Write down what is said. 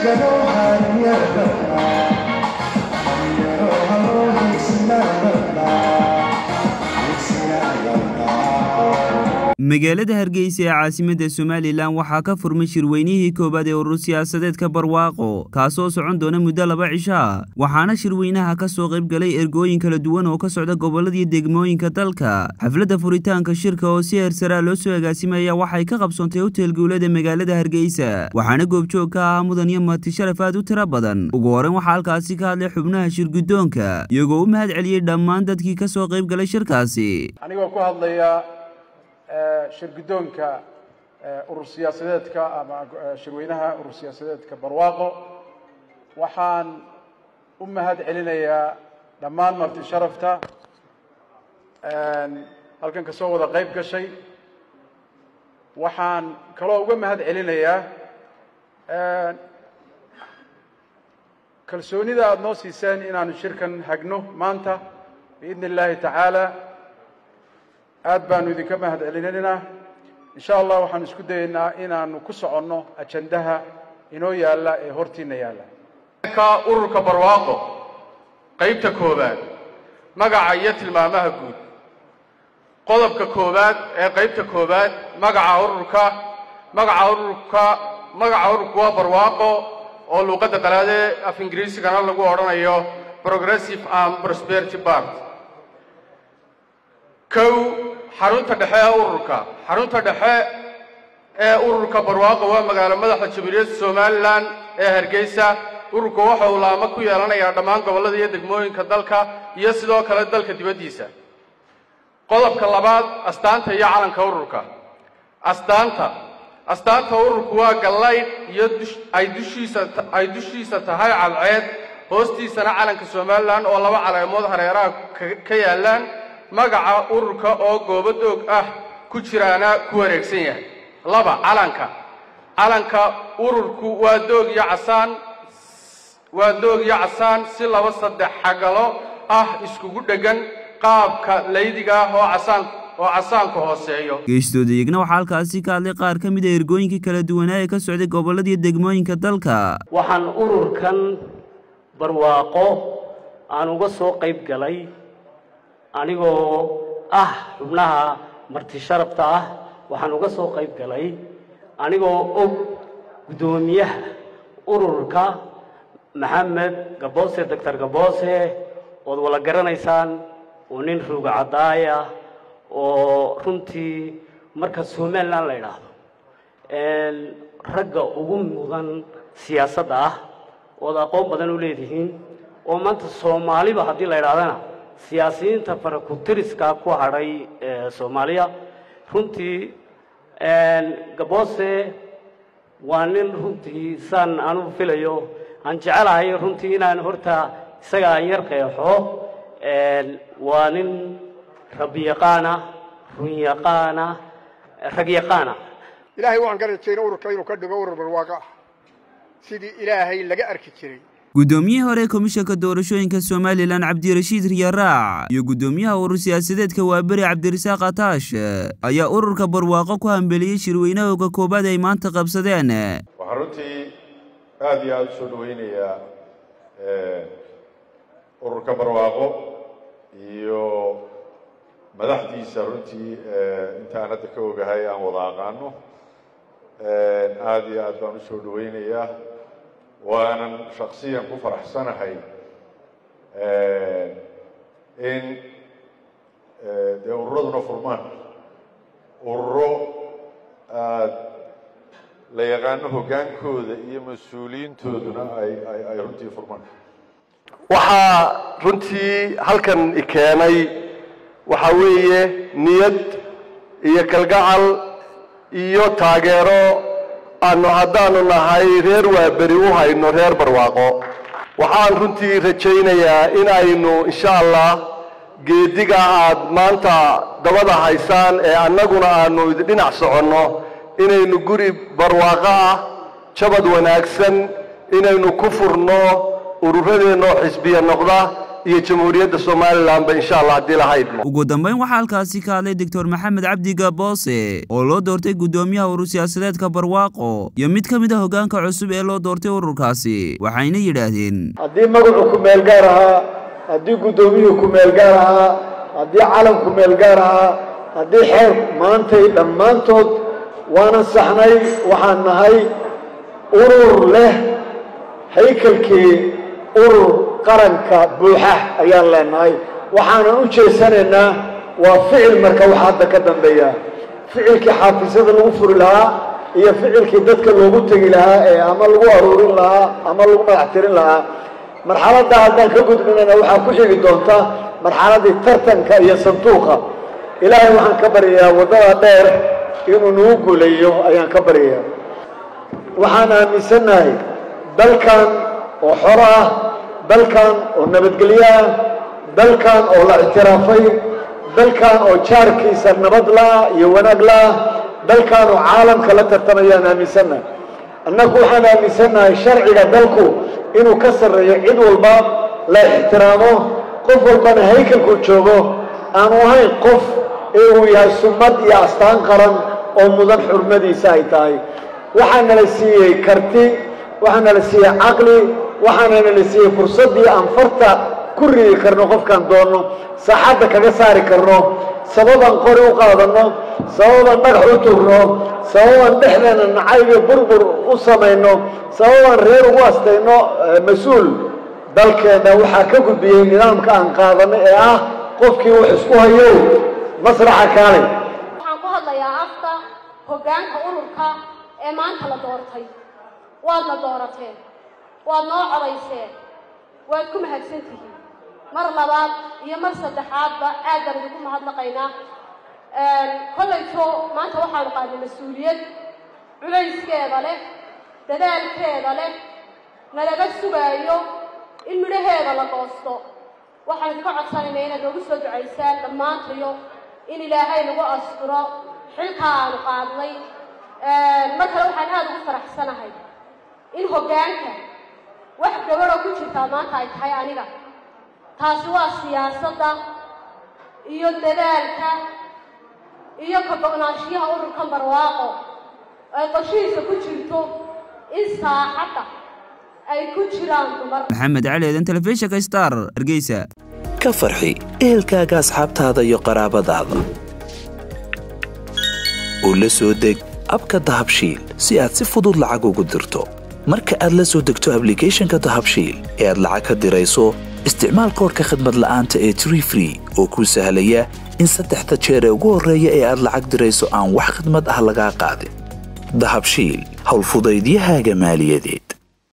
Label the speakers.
Speaker 1: magaalada hargeysa ee caasimadda somalilan waxaa ka furmay shirweynihii koowaad ee urur siyaasadeedka barwaaqo kaasoo socon doona muddo laba cisho ah waxaana shirweynaha ka soo qayb galay ergooyin kala duwan oo ka socda gobolladii degmooyinka dalka xafladda furitaanka shirka oo si heersaraa loo soo agaasimaya waxay ka qabsoontay hotel guulada magaalada hargeysa waxaana goobjoog ka ahaa mudan iyo marti sharaf aad u tiro badan ugu horreyn waxaa halkaasi ka hadlay xubnaha shirguddoonka iyagoo u mahad celiyey dhammaan dadkii ka soo qayb galay shirkaasi
Speaker 2: anigoo ku hadlaya shirguddoonka urur siyaasadeedka ama shirweynaha urur siyaasadeedka barwaaqo waxaan u mahad celinayaa dhammaan marti sharafta halkan kasoo wada qayb gashay waxaan kaloo uga mahad celinayaa kalsoonida aada noo siiseen inaanu shirkan hagno maanta biidni illaahi tacaala aad baanu idinka mahad celinaynaa insha allah waxaan isku dayaynaa inaanu ku soconno ajandaha inoo yaalla ee hortiina yaalla
Speaker 3: ka ururka barwaaqo qaybta koowaad magaca iyo tilmaamaha guud qodobka koowaad ee qaybta koowaad magaca ururka magaca ururka magaca ururku waa barwaaqo oo luuqadda qalaade af ingiriisigana lagu odhanayo progressive and prosperity part kow xarunta dhexe ee ururka xarunta dhexe ee ururka barwaaqo waa magaalo madaxda jamhuuriyadda somalilan ee hargeysa ururku waxa uu laamo ku yeelanayaa dhammaan gobollada iyo degmooyinka dalka iyo sidoo kale dalka dibaddiisa qodobka labaad astaanta iyo calanka ururka astaanta astaanta ururku waa gallaydh iyo ay dushiisa ay dushiisa tahay cadceed hoostiisana calanka somalilan oo laba caleemood hareeraha ka yaallaan magaca ururka oo goobadoog ah ku jiraana ku wareegsan yahay laba calanka calanka ururku waa doog iyo casaan waa doog iyo casaan si laba saddex xagalo ah iskugu dheggan qaabka laydiga ah oo casaan oo casaanku hooseeyo
Speaker 1: geestooda iyagna waxaa halkaasi ka hadlay qaar ka mid a ergooyinkii kala duwanaa ee ka socday gobolladii degmooyinka dalka
Speaker 4: waxaan ururkan barwaaqo aan uga soo qayb galay anigoo ah xubnaha marti sharafta ah waxaan uga soo qayb galay anigoo og guddoomiyaha ururka maxamed gaboose doctor gaboose ood wala garanaysaan oo nin ruuga caddaaya oo runtii marka somalilan la idhaahdo ragga ugu mudan siyaasadda ah ood aqoon badan u leedihiin oo maanta soomaaliba haddii la idhahdana siyaasiyiinta farakutiriska ku hadhay soomaaliya runtii gaboose waa nin runtii saan anugu filayo aan jecelahay runtii inaan horta isaga aan yar qeexo waa nin rabyaqaana runyaqaana ragyaqaana
Speaker 5: ilaahay waxaan ka rajayna ururka inuu ka dhigo urur barwaaqo ah sidii ilaahay laga arki jiray
Speaker 1: guddoomiyihii hore komishanka doorashooyinka somalilan cabdirashiid riyaraac iyo guddoomiyaha urur siyaasadeedka waaberi cabdirasaaq ataash ayaa ururka barwaaqo ku hambeliyey shirweynahooga koobaad ay maanta qabsadeen
Speaker 6: waxaan runtii aada iyo aada u soo dhaweynayaa ururka barwaaqo iyo madaxdiisa runtii intaan hadda ka ogahay aan wada aqaano aada iyo aad baan u soo dhaweynayaa waanan shaksiyan ku faraxsanahay in dee ururaduna furmaan ururo aad la yaqaano hoggaankooda iyo mas-uuliyiintooduna ay ay runtii furmaan
Speaker 7: waxaa runtii halkan i keenay waxaa weeye niyad iyo kalgacal iyo taageero aanu haddaanu nahay reer waaberi u hayno reer barwaaqo waxaan runtii rajaynayaa in aynu insha allah geediga aad maanta dabada haysaan ee annaguna aanu dhinac soconno inaynu guri barwaaqo ah jabad wanaagsan inaynu ku furno ururadeenna oo xisbiya noqda iyo jamhuuriyadda somalilanba insha allah haddii la haydmo
Speaker 1: ugu dambeyn waxaa halkaasi ka hadlay doctor maxamed cabdi gaboose oo loo doortay guddoomiyaha urur siyaasadeedka barwaaqo iyo mid ka mid a hoggaanka cusub ee loo doortay ururkaasi waxayna yidhaahdeen
Speaker 8: haddii magacu ku meel gaar ahaa haddii guddoomiyuhu ku meel gaar ahaa haddii calan ku meel gaar ahaa haddii xeer maantay dhammaantood waana saxnay waxaan nahay urur leh haykalkii urur qaranka buuxa ayaan leenahay waxaanan u jeesanaynaa waa ficil marka wax hadda ka dambeeya ficilkii xaafisada lagu furi lahaa iyo ficilkii dadka loogu tegi lahaa ee ama lagu aruurin lahaa ama lagu madax tirin lahaa marxaladda haddaan ka gudbinayna waxaa ku xigi doonta marxaladdii tartanka iyo sanduuqa ilaahay waxaan ka baryayaa waddada dheer inuu nagu guuleeyo ayaan ka baryayaa waxaan aaminsannahay dalkan oo xoro ah dalkan oo nabadgelyo ah dalkan oo la ictiraafay dalkan oo jaarkiisa nabad la-ah iyo wanaag la-ah dalkan oo caalamka la tartamayaan aaminsannahay annagu waxaan aaminsannahay sharciga dalku inuu ka sarreeyo cid walba la ixtiraamo qof walbana haykalku joogo aanu ahayn qof ee uu yahay summad iyo astaan qaran oo mudan xurmadiisa ay tahay waxaana la siiyey karti waxaana la siiyey caqli waxaanana la siiyey fursaddii aan farta ku ridi karno qofkaan doonno saaxadda kaga saari karno sababaan qori u qaadanno sababaan dhagax u tugno sababaan dhexdeena nacaybiyo burbur u samayno sababaan reer ugu astayno mas-uul dalkeenna waxaa ka gudbiyey nidaamka aan qaadanno ee ah qofkii wax isku hayow masraxa kaale
Speaker 9: waxaan ku hadlayaa afka hoggaanka ururka ee maanta la doortay waadna doorateen waad noo codayseen waad ku mahadsan tihiin mar labaad iyo mar saddexaadba aad baan idinku mahadnaqaynaa kollayto maanta waxaanu qaadnay mas-uuliyad culayskeeda leh dadaalkeeda leh nalaga sugaayo in midhaheeda la goosto waxaan idinka codsanaynaa inaad noogu soo ducaysaan dhammaantayo in ilaahay nagu asturo xilkaa aanu qaadnay mar kale waxaan aada ugu faraxsanahay in hoggaanka wax gabadho ku jirtaa maanta ay tahay aniga taasi waa siyaasadda iyo dadaalka iyo ka go-naanshiyaha ururkan barwaaqo ay qoshihiisa ku jirto in saaxadda ay ku jiraan dumar
Speaker 1: maxamed cali eedan telefishinka star hargeysa
Speaker 10: ka farxi ehelkaaga asxaabtaada iyo qaraabadaada oo la soo deg abka dahabshiil si aad si fudud lacag ugu dirto marka aad la soo degto ablicathonka dahabshiil ee aad lacag ka dirayso isticmaal koorka khadmad la'aanta ee tree free oo kuu sahlaya in saddexda jeer ee ugu horreeya ee aad lacag dirayso aan wax khadmad ah lagaa qaadin dahabshiil howlfudaydiyahaaga maaliyadeed